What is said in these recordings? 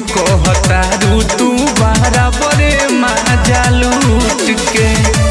कहतारू तू बराबरे मजा लूट के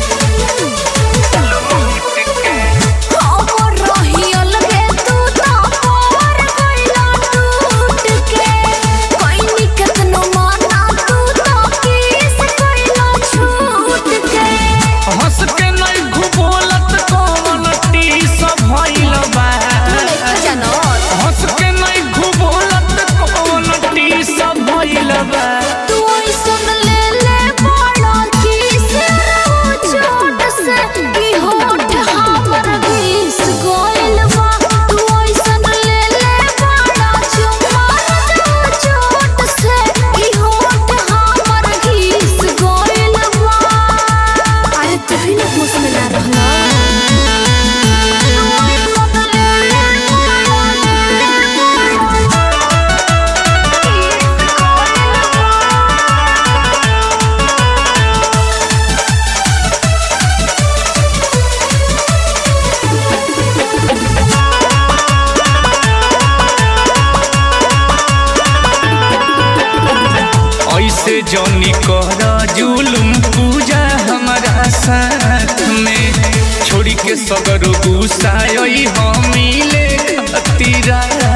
हमर रहियल गे तू तो पर गइला टूट के कोइनी केतनो माना तू तो किस गइला छूट के हंस के नहीं घुबोलत कौन टीस भइल बा जानो हंस के नहीं घुबोलत कौन टीस भइल बा तू ऐसन ले ले बड़ा किस रो चोट से की होठ हमर घिस गइल बा तू ऐसन ले ले बड़ा चुम्मा रो चोट से की होठ हमर घिस गइल बा अरे तू ही ना होश में ना रहना ऐसे जौनी कर जुलुम पूजा हमारा साथ में छोड़ी के सगर गुस्सा हम मिले खतीरा